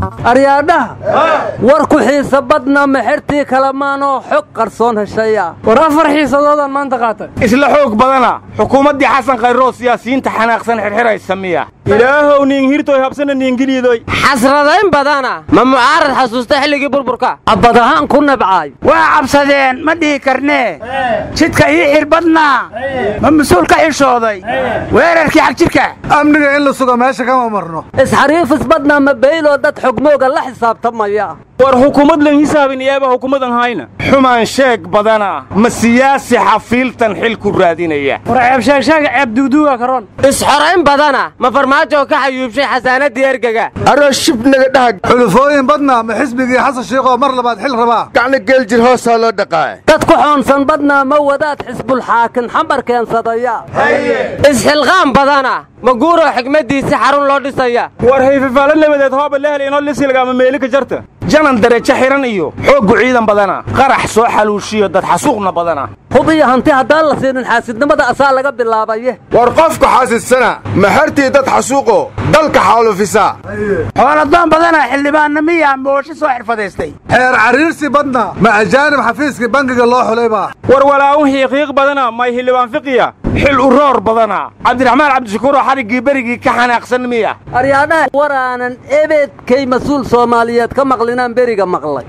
aryaadhaha war ku xiisa badna mexertii kalemaanoo xog qarsoon heshaya war afar xiisadoodaan maanta qaatay isla xoog badana xukuumaddii xasan khayroo siyaasiyiinta xanaaqsan xirxiraysa miya ilaahow niinhirtoy habsana niingiliidoy xasradayn badana ma mucaarad xasuusta xilligii burburka abad ahaan ku nabcaay waa cabsadeen ma dhihi karnee jidka ii xir badnaa ma mas-uul ka xishooday weerarkii xagjirka amniga in la sugo meesha kama marno isxariifis badna ma beyloo dad xogmooga la xisaabtamaya war xukuumad lan hisaabin iyaaba xukuumadan hayna xumaan sheeg badana ma siyaasi xafiiltan xil ku raadinaya war ceebsheegsheega ceeb duuduuga karoon isxorayn badana ma farmaajo ka xayuubshay xasaanadii ergega aroo shib naga dhahag xulufooyin badna ma xisbigii xasan shiikhoo mar labaad xil rabaa gacna geeljir hoosaa loo dhaqaa dad ku xoonsan badna ma wadaad xisbulxaakin xambar keensadaya isxilqaan badana ma guuroo xigmaddiisi xarun loo dhisaya war hayfafaalo nabadeed hooba lehel inoo lisilgaama meelika jarta janan darajo xihan iyo xooggu ciidan badana qarax soo xaluushiyo dad xasuuqna badana hub iyo hanti haddaan la siinin xaasidnimada asaa laga bilaabaye war qofku xaasidsana maxartii dad xasuuqo dalka xaalufisa xooladoon badana xildhibaanna miyaa moosho soo xirfadaystay xeer cariirsi badna ma ajaanib xafiiskii bangiga loo xulay baa war walaa'un xiiqiiq badana may hildhibaan fiqiya xil uroor badana cabdiraxmaan cabdishakuuroo xariggii berigii ka xanaaqsan miya aryaadhaha waraanan ebeedkay mas-uul soomaaliyeed ka maqlinaan beriga maqlay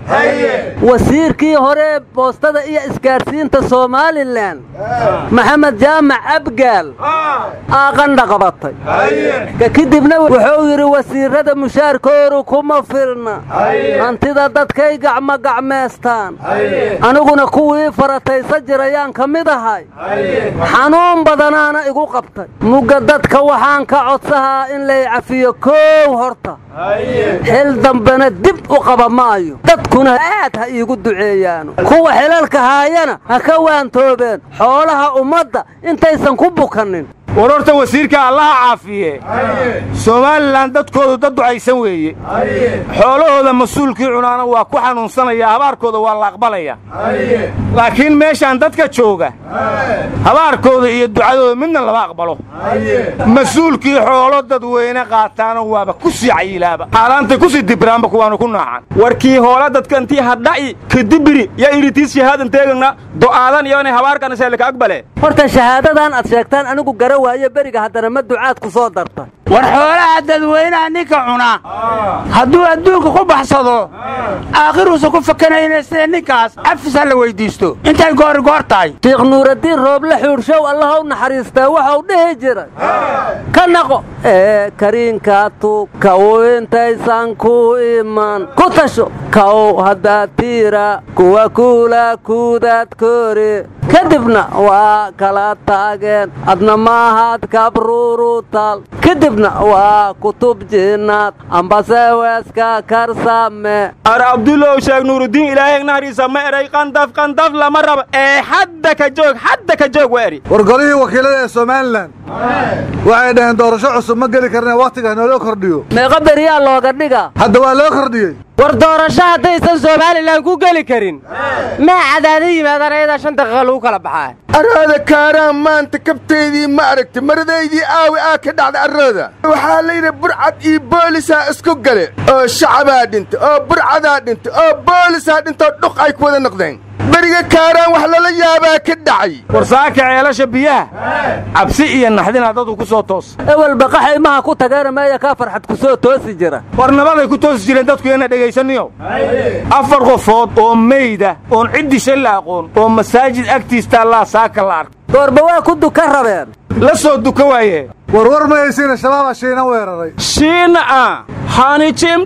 wasiirkii hore boostada iyo isgaadhsiinta somalilan maxamed jaamac abgaal aaqandha qabatay ka kadibna wuxuu yidhi wasiirrada mushaarkoodu kuma filna hantida dadkay gacmo gacmeestaan aniguna kuwii farataysa jirayaan ka mid ahay xanuun badanaana igu qabtay mugga dadka waxaan ka codsahaa in lay cafiyo koow horta xil dambena dib u qaba maayo dadkuna aad ha iigu duceeyaano kuwa xilalka haayana ha ka waantoobeen xoolaha ummadda intaysan ku bukannin war horta wasiirka allaha caafiye somalilan dadkoodu dad ducaysan weeye xoolahooda mas-uulkii cunaana waa ku xanuunsanaya habaarkooda waa la aqbalaya laakiin meeshaan dadka jooga habaarkooda iyo ducadooda midna lama aqbalo mas-uulkii xoolo dadweyne qaataana waaba ku sii cayilaaba xaalaantay ku sii dibiraanba kuwaanu ku naacan warkii hoola dadkantii hadha'i kadibiri ya iritiis shahaadan teegana do'aadan iyo inay habaarkana seelika aqbale horta shahaadadan aad sheegtaan anigu gara waayo beriga haddana ma ducaad ku soo darta war xoolaha dadweynaha ninka cuna hadduu adduunka ku baxsado aakhiruusa ku fakanayna sida ninkaas afisa la weyddiisto intay goori goor tahay shiikh nuuraddiin rooble xuurshow allahow naxariistaa waxau dhihi jiray ka naqo ee kariinkaa tuug kaw intaysan ku iman ku tasho kaw haddaad tiira kuwa kuula kuudaad koori kadibna waa kala taageen adna maahaad kabruurutal kadibna waa kutub jinnaad ambase weeska karsame ar abdulow sheeg nuuruddiin ilaahay nahriisa ma eray qandaf qandaf lama raba ee hadda ka joog hadda ka joog waa eri war golihii wakiilada ee somalilan waxay dhaheen doorasho cusub ma geli karnee wakhtiga nooloo kordhiyo meeqa beriyaa looga dhiga hadda waa loo kordhiyey war doorasho haddaysan somalilan ku geli karin maa cadaada yimaadaan ayadaa shan daqiiqa lagu kala baxaa arooda kaaraan maanta kabtaydii ma aragti maradaydii aawi aa ka dhacda arooda waxaa layidhi burcad iyo boolisaa isku gale oo shacabaa dhinta oo burcadaa dhinta oo boolisaa dhintoo dhuq ay ku wada noqdeen beriga kaaraan wax lala yaabaa ka dhacay war saaka ceelasha biyaha cabsi iyo naxdinaa dadku ku soo toos ewel baqaxa imaha ku tageena meeya kaa farxad ku soo toosi jira war nabaday ku toosi jireen dadku ina dhegaysaniyo afar qofood oo meyda oon ciddisha la aqoon oo masaajid agtiista allaa saaka la arka goorba waa ku duka rabeen la soo duka waaye warwar ma haysiina shabaaba shiina weeraray shiina a hani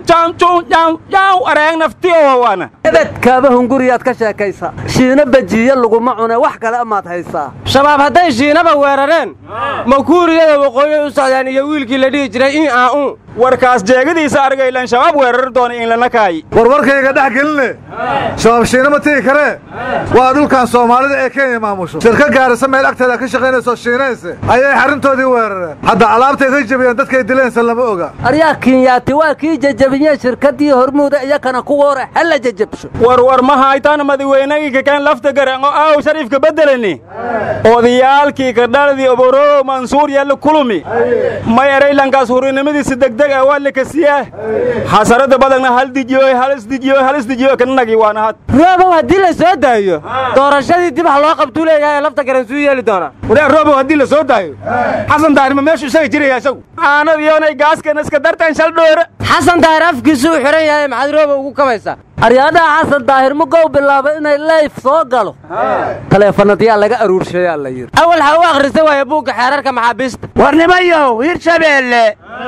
jimtamtuyaw areeg naftiyowawana ebedkaaba hunguriyaad ka sheekaysa shiina bajiiye laguma cune wax kale amaad haysaa shabaab hadday shiinaba weerareen ma kuuriyada waqooyi u socdaan iyo wiilkii la dhihi jiray in aa u warkaas jeegadiisa argaylan shabaab weerar doona in lana kaayi warwarkayga dhex geline shabaab shiina ma tegi karee waa dhulkan soomaalida ee kenya maamusho shirka gaarisa meel agteeda ka shaqaynayso shiinayse ayay xarrintoodii weerareen hadda alaabtay ka jebiyeen dadkay dileensa lama oga aryaa kinyaati waa kii jajabiyeen shirkaddii hormuuda iyakana kuwa hore hala jajabsho warwar ma haytaan madaweynagii kakeen lafta garango aaw shariifka beddelani odayaalkii kadhaladii oborow mansuur yaalla kulumi may eraylankaas hurinimadiisa degdeg ah waa lakasiyaa xasarada badagna hal dijiyoy hal isdijiyoy hal isdijiyoy kanagii waana had roobow haddii la soo daayo doorashadii dib wax loo qabtuu leeyahay lafta garan suu yeeli doonaa wareer roobow haddii la soo daayo xasan daarima meeshu isaga jiraya isagu aanad iyoonay gaaskan iska dartaan shal dhoore xasan daahir afkiisu u xidhan yahay maxaad roobow ugu kabaysaa aryaadaha xasan daahir mugow bilaaba inay leyf soo galo taleefanadyaa laga aruurshayaa la yidhi awal ha u akhrisa waaya buugga xeerarka maxaabiista warnimayow hirshabeelle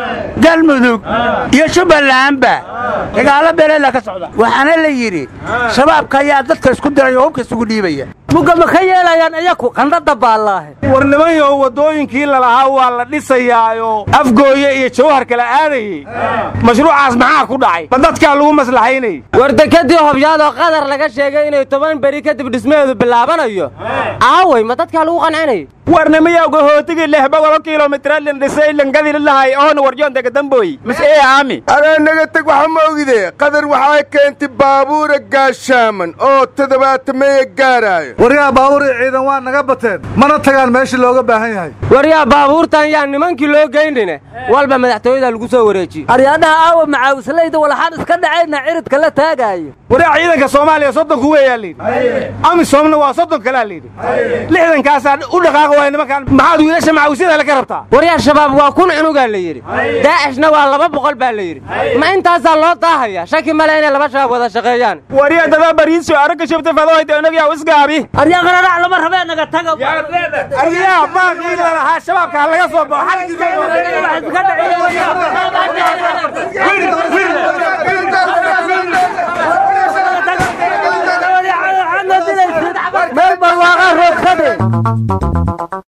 galmudug iyo jubbalandba dagaalo beeleela ka socda waxaana la yidhi shabaabka ayaa dadka isku diray oo hubka isugu dhiibaya mugga ma ka yeelayaan iyaku qandhada baallaahe war nimanyo waddooyinkii lalahaa waa la dhisayaayo afgooye iyo jawhar kala aadayey mashruucaas maxaa ku dhacay ma dadkaa lagu maslaxaynayay war dekadii hobyaadoo qadar laga sheegay inay toban beri kadib dhismaheedu bilaabanayo aaway ma dadkaa lagu qancinayay warnimayawga hootigii lix boqolo kilomitira lin dhisay linkadii lahay oona warjoon degadambooy mis ee aami anaa naga teg waxa ma ogide qadar waxaa keentay baabuura gaashaaman oo toddobaatameeya gaaraayo waryaha baabuur iyo ciidan waa naga bateen mana tagaan meeshii looga baahan yahay waryaa baabuurtan yaa nimankii loo geynine walba madaxtooyada lagu soo wareejiye aryaadaha aawa macaawislayda walaxaan iska dhacayna ciridka la taagaayo wareer ciidanka soomaaliya soddonku weeyaa layidhi amisomna waa soddon kalaa layidhi lixdankaasaa u dhaqaaqa waaya nimankaan maxaad wiilasha macawisyada hele ka rabtaa waryaa shabaab waa kun cunugaa la yidhi daacishna waa laba boqol baa la yidhi ma intaasaa loo daahaya shaki male inay laba shabaab wada shaqeeyaan waryaa dadaa bariiso aragga shubta fadohayta onagyaa isgaabi aryaa qararac lama rabee naga taga aryaha baaqii lalahaa shabaabka ha laga soo meel barwaaqaa roogsade